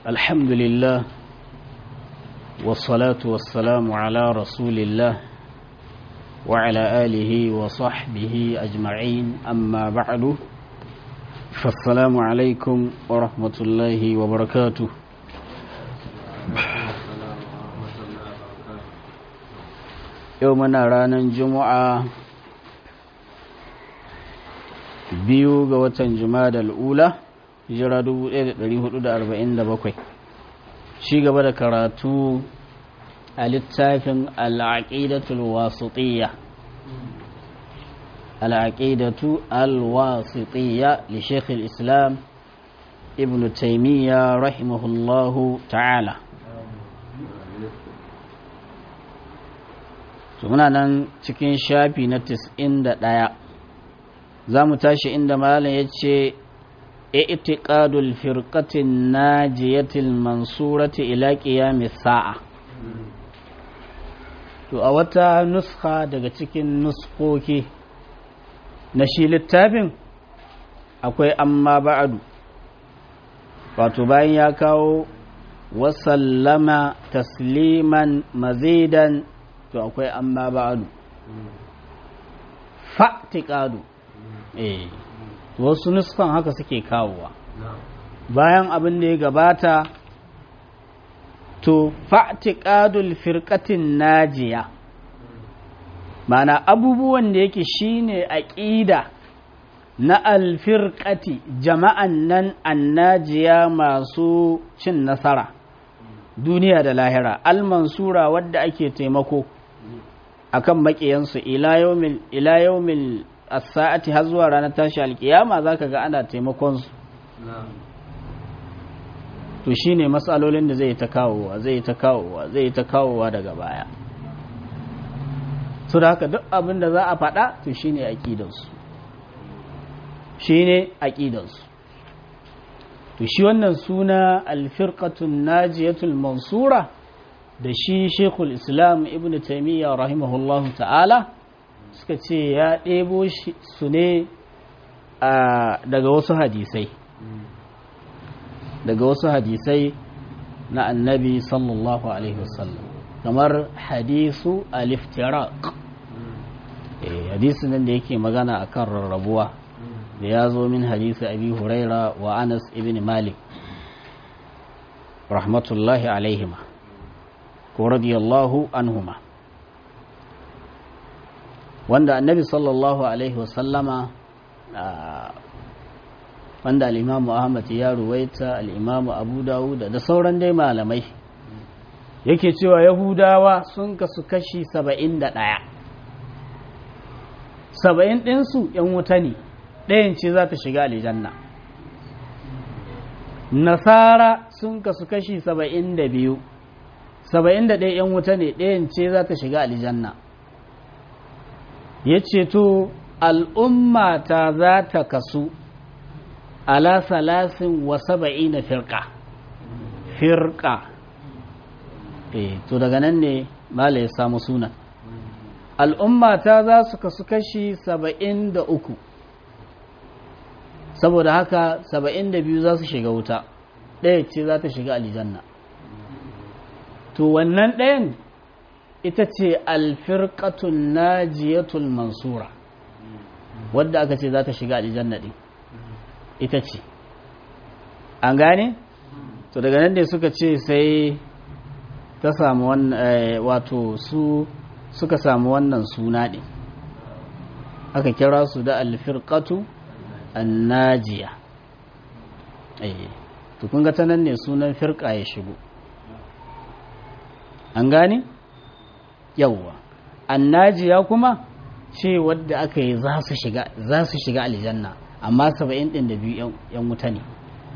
الحمد لله والصلاة والسلام على رسول الله وعلى آله وصحبه أجمعين أما بعد فالسلام عليكم ورحمة الله وبركاته يومنا رانا جمعة biyu ga watan jumada al'ula hijira 1447 shi gaba da karatu a littafin al'aƙidatul wasitiyya al'aƙidatu al-wasitiyya li shekhul islam ibn taimiyya rahimahullahu ta'ala muna nan cikin shafi na 91 za mu tashi inda malam ya ce i'tiqadul firqatin najiyatil mansurati ila qiyamis sa'a to a wata nuskha daga cikin nuskoki na shi littafin akwai amma ba'adu wato bayan ya kawo wasallama tasliman mazidan to akwai amma ba'adu fa'tiqadu eh wasu nuskan haka suke kawowa bayan abin da ya gabata to fa'tiqadul firqatin najiya mana abubuwan da yake shine aqida na alfirqati jama'an nan annajiya masu cin nasara duniya da lahira almansura wadda ake taimako akan makiyansu ila yawmil ila yawmil as-sa'ati har zuwa ranar tashi alkiyama zaka ga ana taimakon su to shine matsalolin da zai ta kawowa zai ta kawowa zai ta kawowa daga baya so da haka duk abin da za a faɗa to shine aqidar su shine aqidar su to shi wannan suna al-firqatun najiyatul mansura da shi Sheikhul Islam Ibn Taymiyyah rahimahullahu ta'ala suka ce ya ɗebo su ne daga wasu hadisai daga wasu hadisai na annabi sallallahu alaihi wasallam kamar hadisu aliftiraq hadisu nan da yake magana a kan rarrabuwa da ya zo min hadisi abi huraira wa anas ibn malik rahmatullahi alaihima ko radiyallahu anhuma wanda annabi sallallahu alaihi wasallama wanda al'imamu ahmad ya ruwaita al'imamu abu dawud da sauran dai malamai yake cewa yahudawa sun kasu kashi saba'in da ɗaya saba'in ɗinsu ‘yan wuta ne ɗayan ce za ta shiga aljanna nasara sun kasu kashi saba'in da biyu saba'in da ɗaya ‘yan wuta ne ɗayan ce za ta shiga aljanna ya ce to al'ummata za ta kasu ala salasin wa saba'i na firka firka eh to daga nan ne mala ya samu suna al'ummata za su kasu kashi saba'in da uku saboda haka saba'in da biyu za su shiga wuta ɗaya ce za ta shiga aljanna to wannan ɗayan ita ce alfirƙatun najiyatul mansura wadda aka ce za ta shiga aljanna ɗin ita ce an gane? to daga nan da suka ce sai ta samu wannan wato su suka samu wannan suna ɗin aka kira su da alfirƙatu annajiya to kun ga ta nan ne sunan firƙa ya shigo an gane? yawwa annajiya kuma ce wadda aka yi za su shiga za su shiga aljanna amma saba'in ɗin da biyu yan wuta ne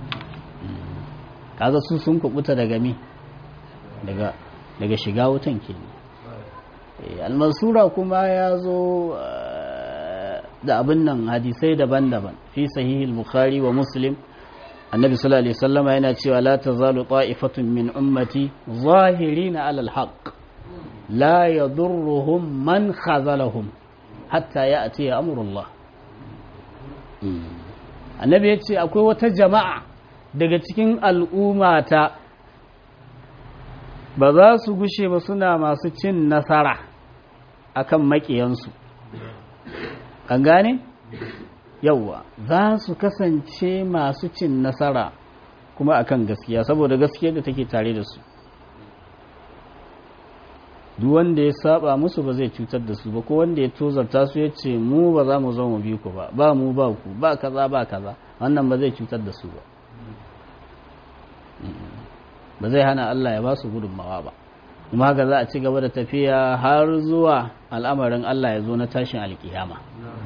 kaga su sun kubuta daga mi daga daga shiga wutan ke ne almasura kuma ya zo da abin nan hadisai daban-daban fi sahihil bukhari wa muslim annabi sallallahu alaihi wasallama yana cewa la tazalu ta'ifatun min ummati zahirina alal haqq la yadurruhum man khazalahum hatta ya'ti amrullah annabi yace akwai wata jama'a daga cikin al'ummata ba za su gushe ba suna masu cin nasara akan maƙiyansu an gane yauwa za su kasance masu cin nasara kuma akan gaskiya saboda gaskiyar da take tare da su duk wanda ya saba musu ba zai cutar da su ba ko wanda ya tozarta su ya ce mu ba za mu zo mu bi ku ba ba mu ba ku ba kaza ba kaza wannan ba zai cutar da su ba ba zai hana Allah ya ba su gudunmawa ba kuma haka za a ci gaba da tafiya har zuwa al'amarin Allah ya zo na tashin alkiyama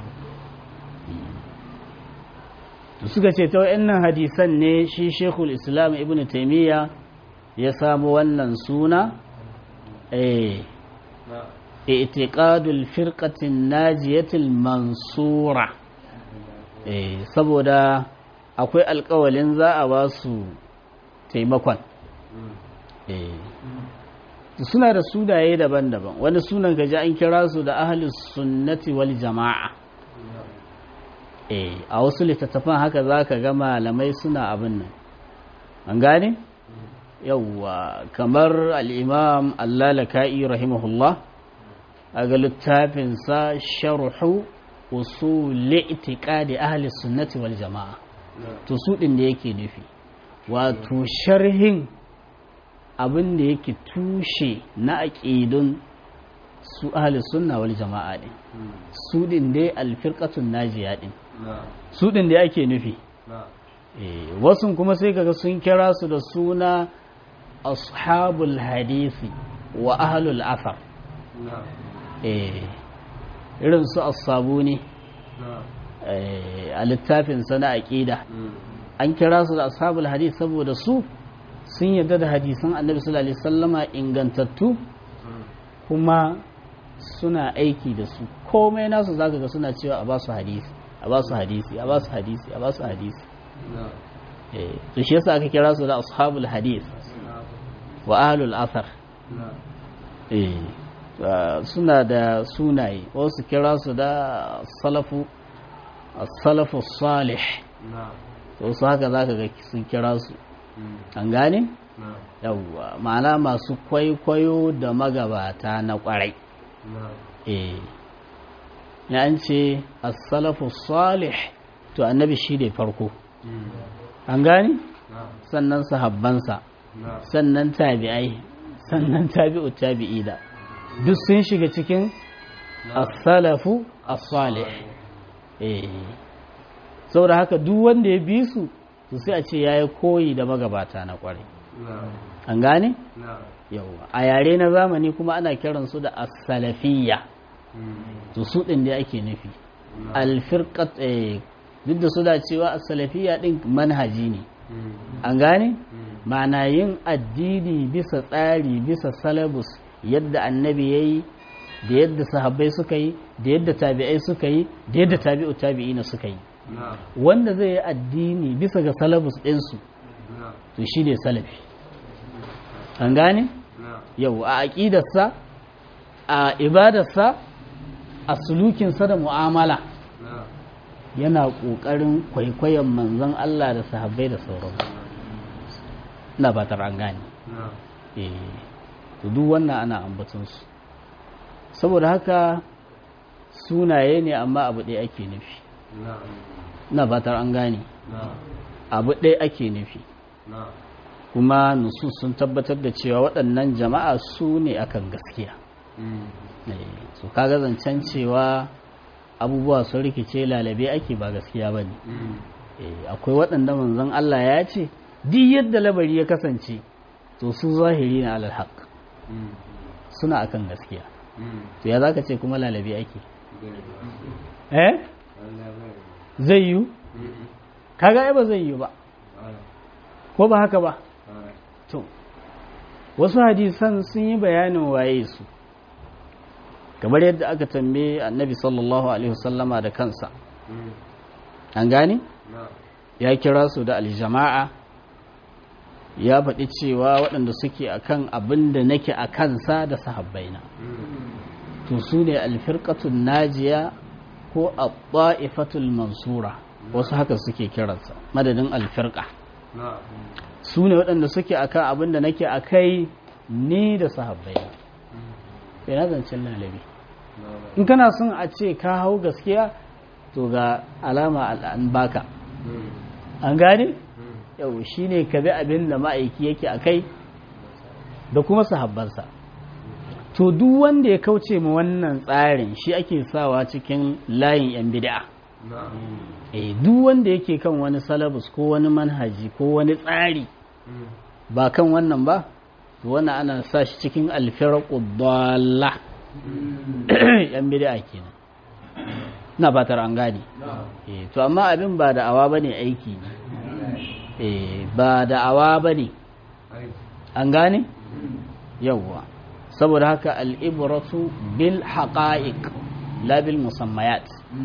suka ce ta wa'annan hadisan ne shi shekul islam ibn taimiyya ya samu wannan suna itiqadul firqatin najiyatil mansura saboda akwai alkawalin za a ba su taimakon suna da sunaye daban-daban wani sunan gaji an kira su da ahlus sunnati wal jama'a a wasu littattafan haka za ka ga malamai suna abin nan an gane yauwa kamar al'imam allalaka'i rahimahullah a ga littafinsa sharhu usuli itiqadi ahli sunnati wal jama'a to su ɗin da yake nufi wato sharhin abin da yake tushe na aƙidun su ahli sunna wal jama'a ɗin su ɗin dai alfirƙatun najiya ɗin su ɗin da ake nufi wasu kuma sai kaga sun kira su da suna ashabul hadisi wa ahlul asar irin su asabuni a littafin sana aƙida an kira su da ashabul hadisi saboda su sun yarda da hadisan annabi sallallahu alaihi wasallama ingantattu kuma suna aiki da su komai nasu zaka ga suna cewa a ba su hadisi a ba su hadisi a ba su hadisi a ba su hadisi to shi yasa aka kira su da ashabul hadis wa ahlul athar suna da sunaye wasu kira su da salafu salafu salih to su haka zaka ga sun kira su an gane yawwa ma'ana masu kwaikwayo da magabata na kwarai eh ya an ce as-salafu salih to annabi shi ne farko an gane sannan sahabbansa sannan tabi'ai sannan tabi'u tabi'i da duk sun shiga cikin as-salafu as-salih eh saboda haka duk wanda ya bi su to sai a ce yayi koyi da magabata na kwarai an gane yawa a yare na zamani kuma ana kiransu da as-salafiyya to su ɗin da ake nufi alfirkat duk da su da cewa salafiya ɗin manhaji ne an gane ma'ana yin addini bisa tsari bisa salabus yadda annabi ya yi da yadda sahabbai suka yi da yadda tabi'ai suka yi da yadda tabi'u tabi'ina suka yi wanda zai yi addini bisa ga salabus ɗinsu to shi ne salafi an gane yau a aƙidarsa a ibadarsa a sulukinsa da mu'amala yana ƙoƙarin kwaikwayon manzon Allah da sahabbai da sauran na ba an gane to duk wannan ana ambatunsu saboda haka sunaye ne amma abu ɗaya ake nufi na ba an gane abu ɗaya ake nufi kuma nusu sun tabbatar da cewa waɗannan jama'a su ne akan gaskiya su kaga zancen cewa abubuwa sun rikice lalabe ake ba gaskiya ba ne akwai waɗanda manzon Allah ya ce duk yadda labari ya kasance to su zahiri na alal haq suna akan gaskiya to ya zaka ce kuma lalabe ake eh zai yi kaga ai ba zai yi ba ko ba haka ba to wasu hadisan sun yi bayanin waye su kamar yadda aka tambaye annabi sallallahu alaihi wasallama da kansa an gane ya kira su da aljama'a ya faɗi cewa waɗanda suke akan abin da nake a kansa da sahabbaina to su ne alfirƙatun najiya ko a mansura wasu haka suke kiransa madadin alfirƙa su ne waɗanda suke akan abin da nake akai ni da sahabbai sai na zancen lalabi in kana son a ce ka hau gaskiya to ga alama an baka an gane yau shine ka bi abin da ma'aiki yake akai da kuma sahabbansa to duk wanda ya kauce ma wannan tsarin shi ake sawa cikin layin yan bid'a eh duk wanda yake kan wani salabus ko wani manhaji ko wani tsari ba kan wannan ba to wannan ana sa shi cikin alfirqu dalla yan bid'a kenan ina fatar an gane eh to amma abin ba da awa bane aiki ne eh ba da awa bane an gane yawwa saboda haka al'ibratu bil haƙa'iq labil musammayat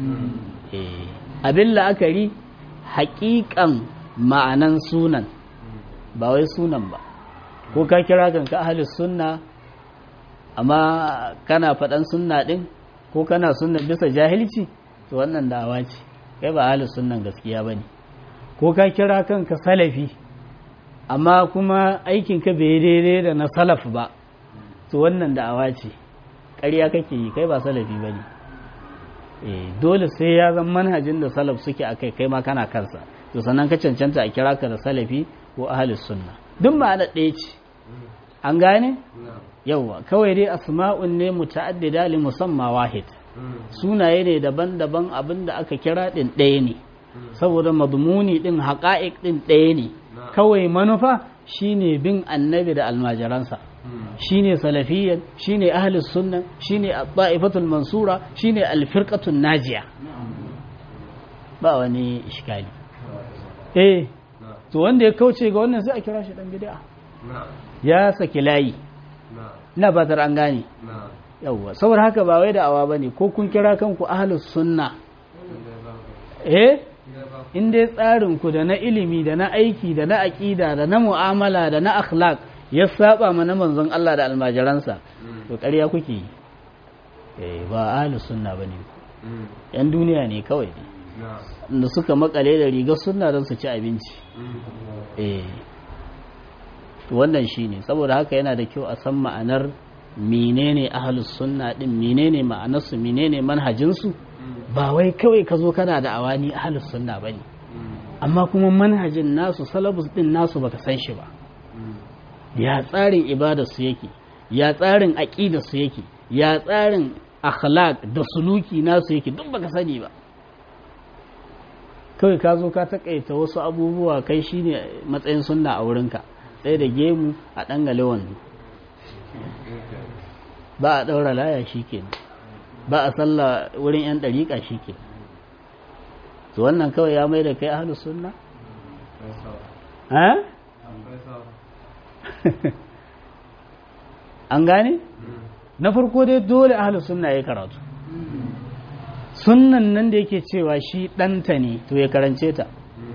abin la'akari haƙiƙan ma'anan sunan ba wai sunan ba ko ka kira kanka ahalis sunna amma kana faɗan sunna ɗin ko kana sunna bisa jahilci to wannan da'awa ce kai ba ahalis sunnan gaskiya ba ne ko ka kira kanka salafi amma kuma aikinka bai daidai da na salaf ba to wannan da'awa ce ƙarya kake yi kai ba salafi ba ne dole sai ya zama manhajin da salaf suke a kai kai ma kana kansa to sannan ka cancanta a kira ka da salafi ko ahalis sunna duk ma'ana ɗaya ce an gane yauwa kawai dai asma'un ne muta'addida li musamma wahid sunaye ne daban-daban abin da aka kira ɗin ɗaya ne saboda madmuni ɗin haƙa'iq ɗin ɗaya ne kawai manufa shine bin annabi da almajiransa shine salafiyyan shine ahlus sunna shine at-ta'ifatul mansura shine al-firqatun najiya ba wani iskali eh to wanda ya kauce ga wannan sai a kira shi dan bid'a ya saki layi ina fatar an gane yawwa saboda haka ba wai da awa bane ko kun kira kanku ahlus sunna eh in dai tsarin ku da na ilimi da na aiki da na aqida da na mu'amala da na akhlaq ya saba mana manzon Allah da almajiransa to ƙarya kuke yi eh ba ahlus sunna bane yan duniya ne kawai da suka makale da rigar sunna don su ci abinci eh to wannan shine saboda haka yana da kyau a san ma'anar menene ahlus sunna din menene ma'anarsu menene manhajinsu ba wai kawai ka zo kana da awani ahlus sunna bane amma kuma manhajin nasu salabus din nasu baka san shi ba ya tsarin ibadarsu yake ya tsarin aƙidarsu yake ya tsarin akhlaq da suluki nasu yake duk baka sani ba kawai ka zo ka takaita wasu abubuwa kai shine matsayin sunna a wurinka sai da gemu a ɗangale wando ba a ɗaura laya shi kenan ba a sallah wurin 'yan ɗariƙa shi ke to wannan kawai ya mai da kai ahalus sunna? an gane na farko dai dole ahlus sunna ya karatu sunnan nan da yake cewa shi ɗanta ne to ya karance ta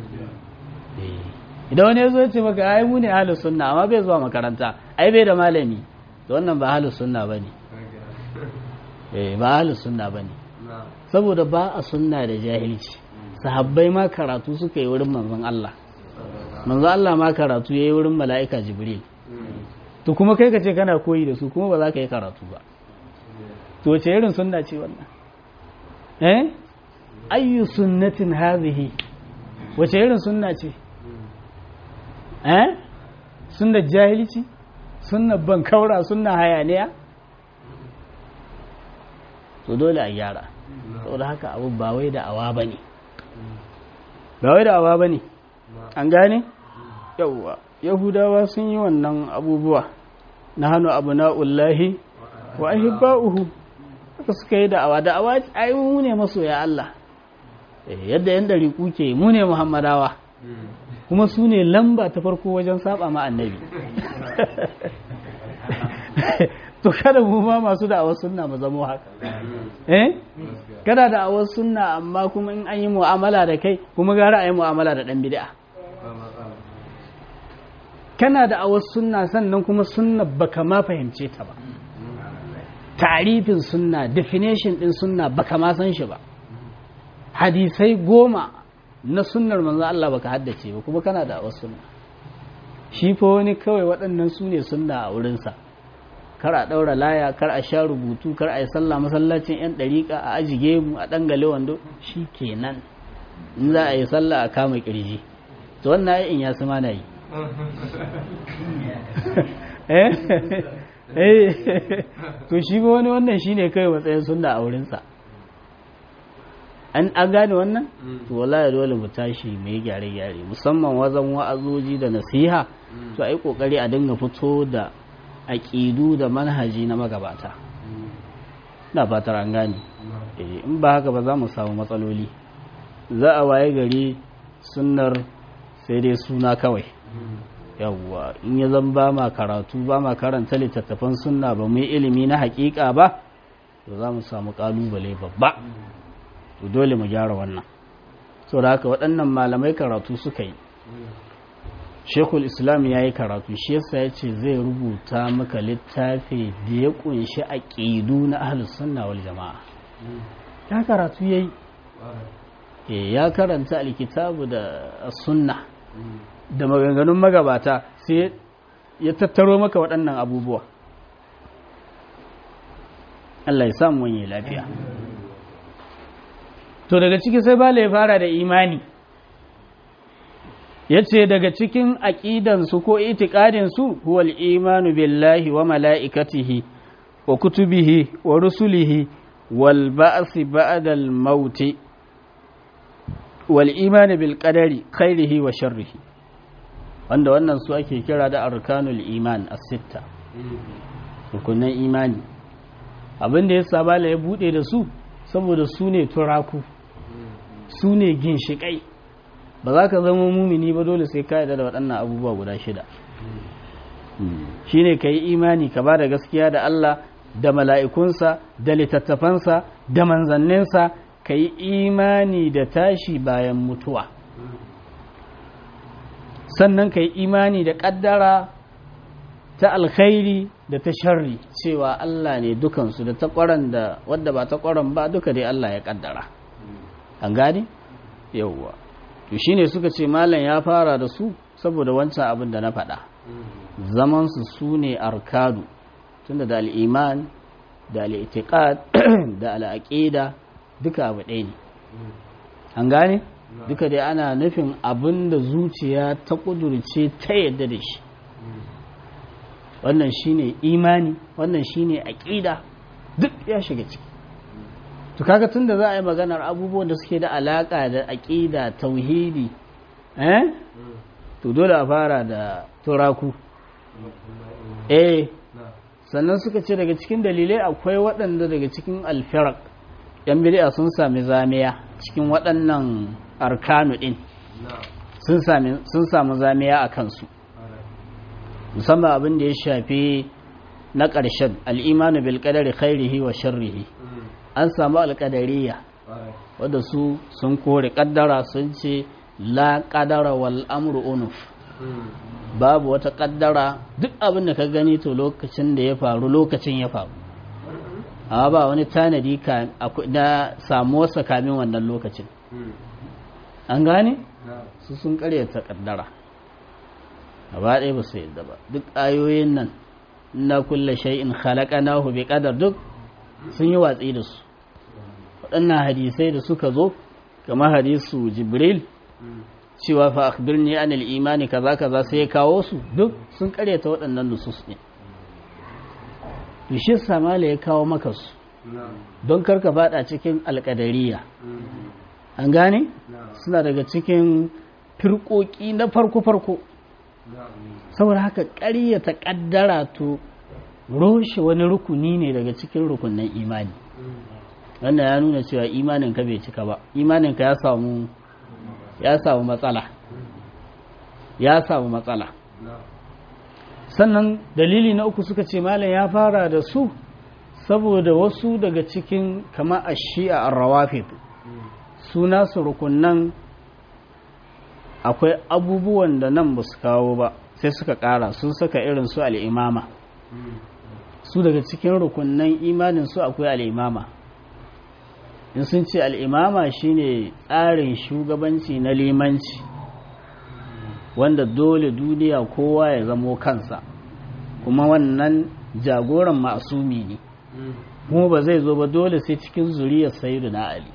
idan wani ya zo ce maka ai mu ne ahlus sunna amma bai zuwa makaranta ai bai da malami to wannan ba ahlus sunna bane eh ba ahlus sunna bane saboda ba a sunna da jahilci sahabbai ma karatu suka yi wurin manzon Allah manzon Allah ma karatu yayi wurin mala'ika jibril to kuma kai ka ce kana koyi da su kuma ba za ka yi karatu ba to wace irin sunna ce wannan eh ayyu sunnatin hadhihi wace irin sunna ce eh sunnar jahilci sunnar bankaura sunnar hayaniya to dole a gyara saboda haka abu ba wai da awa bane ba wai da awa bane an gane yawwa yahudawa sun yi wannan abubuwa na hannu abu na'ullahi wa ahibba'uhu haka suka yi da'awa da'awa ai mu ne masoya Allah yadda yan dari kuke mu ne muhammadawa kuma su ne lamba ta farko wajen saba ma annabi to kada mu ma masu da'awar sunna mu zamo haka eh kada da'awar sunna amma kuma in an yi mu'amala da kai kuma gara a yi mu'amala da dan bid'a kana da awar sunna sannan kuma sunna baka ma fahimce ta ba tarifin sunna definition din sunna baka ma san shi ba hadisai goma na sunnar manzo Allah baka haddace ba kuma kana da wasu sunna shi fa wani kawai waɗannan su ne sunna a wurinsa kar a ɗaura laya kar a sha rubutu kar a yi sallah masallacin yan ɗariƙa a ajige mu a ɗangale wando shi kenan in za a yi sallah a kama ƙirji to wannan in ya sama na yi to shi ba wani wannan shi ne kawai matsayin sunna a wurinsa an gane wannan to wallahi dole mu tashi mai gyare-gyare musamman wazan wa'azoji da nasiha to ai kokari a dinga fito da aƙidu da manhaji na magabata na fatar an gane in ba haka ba za mu samu matsaloli za a waye gari sunnar sai dai suna kawai yawwa in ya zan ba ma karatu ba ma karanta littattafan sunna ba mu yi ilimi na hakika ba to za mu samu kalubale babba to dole mu gyara wannan so da haka waɗannan malamai karatu suka yi shekul islam ya yi karatu shi yasa ya ce zai rubuta maka littafi da ya kunshi aƙidu na ahlus sunna wal jama'a ya karatu ya yi ya karanta alkitabu da sunna da maganganun magabata sai ya tattaro maka waɗannan abubuwa Allah ya samu wani lafiya to daga ciki sai bala ya fara da imani ya ce daga cikin aƙidansu ko itikadinsu huwal imanu billahi wa mala'ikatihi wa kutubihi wa rusulihi wal ba'asi ba'dal mauti wal imani bil qadari khairihi wa sharrihi wanda wannan su ake kira da arkanul iman as-sitta rukunan imani abin da ya sabala ya bude da su saboda su ne turaku su ne ginshiƙai ba za ka zama mumini ba dole sai ka yarda da waɗannan abubuwa guda shida shine ka yi imani ka ba da gaskiya da Allah da mala'ikunsa da littattafansa da manzanninsa ka yi imani da tashi bayan mutuwa sannan ka yi imani da ƙaddara ta alkhairi da ta sharri cewa Allah ne dukansu da ta ƙwaron da wadda ba ta ƙwaron ba duka dai Allah ya ƙaddara an gane yauwa to shine suka ce malam ya fara da su saboda wancan abin da na faɗa zamansu su ne arkadu tunda da al'iman da al'itiƙad da al'aƙida duka abu ɗaya ne an gane duka dai ana nufin abin da zuciya ta ƙudurce ta yadda da shi wannan shine imani wannan shine aƙida duk ya shiga ciki to kaga tunda za a yi maganar abubuwan da suke da alaƙa da aƙida tauhidi eh to dole a fara da turaku eh sannan suka ce daga cikin dalilai akwai waɗanda daga cikin alfirak yan bid'a sun sami zamiya cikin waɗannan arkanu ɗin sun samu zamiya a kansu musamman abin da ya shafi na ƙarshen al'imanu bil qadari khairihi wa sharrihi an samu alƙadariya wadda su sun kore ƙaddara sun ce la ƙadara wal amru unuf babu wata ƙaddara duk abin da ka gani to lokacin da ya faru lokacin ya faru amma ba wani tanadi na samuwarsa kamin wannan lokacin an gane su sun karyata ƙaddara gaba ɗaya ba su yadda ba duk ayoyin nan na kulle shay'in khalaqanahu bi qadar duk sun yi watsi da su waɗannan hadisai da suka zo kamar hadisu jibril cewa fa akhbirni an al-imani kaza kaza sai ya kawo su duk sun karyata waɗannan nusus ne to shi samala ya kawo maka su don karka fada cikin alƙadariya an gane suna daga cikin firƙoƙi na farko-farko saboda haka ƙaryata ƙaddara to roshe wani rukuni ne daga cikin rukunin imani wannan ya nuna cewa imaninka bai cika ba imaninka ya samu ya samu matsala ya samu matsala sannan dalili na uku suka ce malam ya fara da su saboda wasu daga cikin kama a shi'a rawafid suna su rukunan akwai abubuwan da nan ba su kawo ba sai suka kara sun saka irin su al'imama su daga cikin rukunan imanin su akwai al'imama in sun ce al'imama shine tsarin shugabanci na limanci wanda dole duniya kowa ya zamo kansa kuma wannan jagoran masumi ne kuma ba zai zo ba dole sai cikin zuriyar sayidu na ali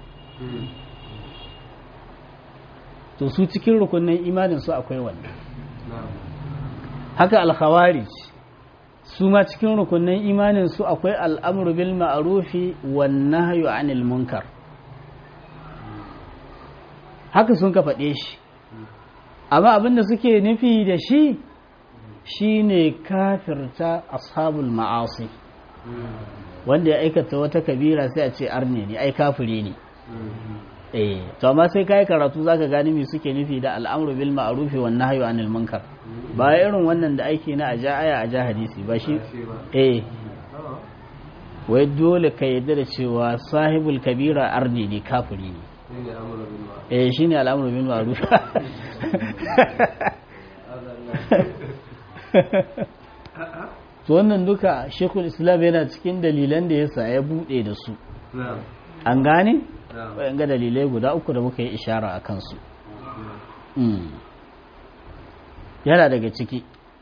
to su cikin rukunin imanin su akwai wannan haka alkhawarij su ma cikin rukunin imanin su akwai al'amru bil ma'rufi wan nahyu anil munkar haka sun ka faɗe shi amma abinda suke nufi da shi shine kafirta ashabul ma'asi wanda ya aikata wata kabira sai a ce arne ne ai kafiri ne eh to amma sai kai karatu zaka gani me suke nufi da al'amru bil ma'ruf wan nahyu anil munkar ba irin wannan da ake na aja aya aja hadisi ba shi eh wai dole ka yadda da cewa sahibul kabira arne ne kafiri ne eh shine al'amru bil ma'ruf to wannan duka shekul islam yana cikin dalilan da yasa ya bude da su an gane ga dalilai guda uku da muka yi ishara a kansu yana daga ciki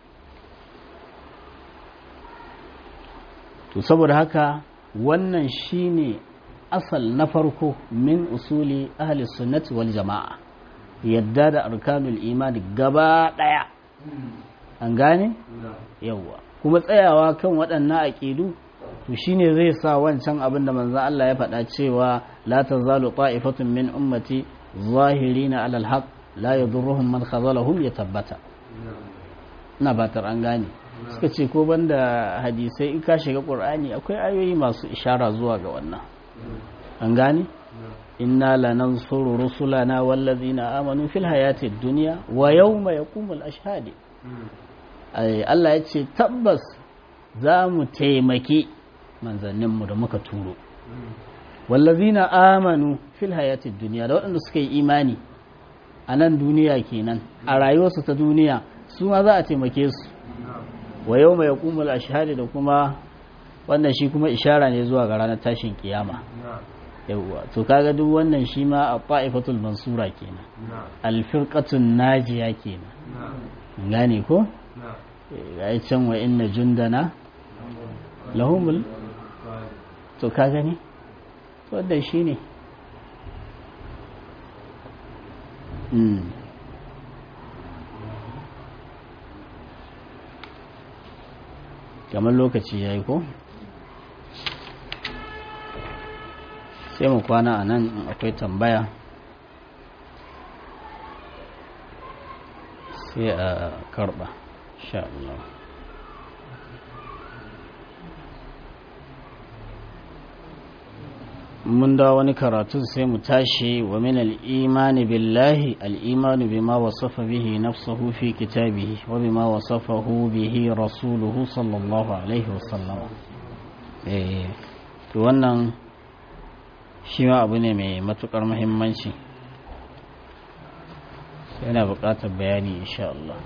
to saboda haka wannan shine asal na farko min usuli ahli sunnati wal jama'a yadda da arkanul imani gaba daya an gane yawwa kuma tsayawa kan waɗannan aƙidu to shine zai sa wancan abin da manzon Allah ya faɗa cewa la tazalu ta'ifatun min ummati zahirina alal haqq la yadurruhum man khazalahum ya tabbata ina batar an gane suka ce ko banda hadisai in ka shiga qur'ani akwai ayoyi masu ishara zuwa ga wannan an gane inna lanansuru rusulana wallazina amanu fil hayati dunya wa yawma yaqumul ashhadi Allah ya ce tabbas za mu taimaki manzanninmu da muka turo wallazina amanu fil hayatid duniya da waɗanda suka yi imani a nan duniya kenan a rayuwarsu ta duniya su ma za a taimake su wa yau mai kumul ashhadi da kuma wannan shi kuma ishara ne zuwa ga ranar tashin kiyama yawwa to kaga duk wannan shi ma a fa'ifatul mansura kenan alfirqatun najiya kenan gane ko ya yi can wa inna jundana lahumul to ka gani wadda shi ne kamar lokaci ya yi ko sai mu kwana a nan akwai tambaya sai a karba sha Allah mun da wani karatu sai mu tashi wa min al-imani billahi al-imanu bima wasafa bihi nafsuhu fi kitabihi wa bima wasafahu bihi rasuluhu sallallahu alaihi wasallam eh to wannan shi ma abu ne mai matukar muhimmanci yana buƙatar bayani insha Allah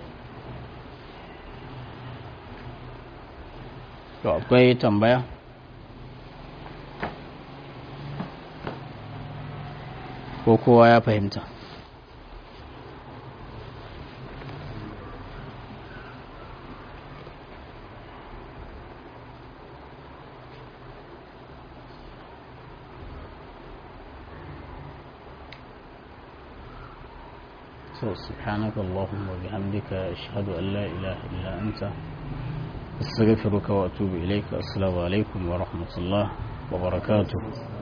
to akwai tambaya ko kowa ya fahimta so subhanaka allahumma wa bihamdika ashhadu an la ilaha illa anta astaghfiruka wa atubu ilayka assalamu alaikum wa rahmatullah wa barakatuh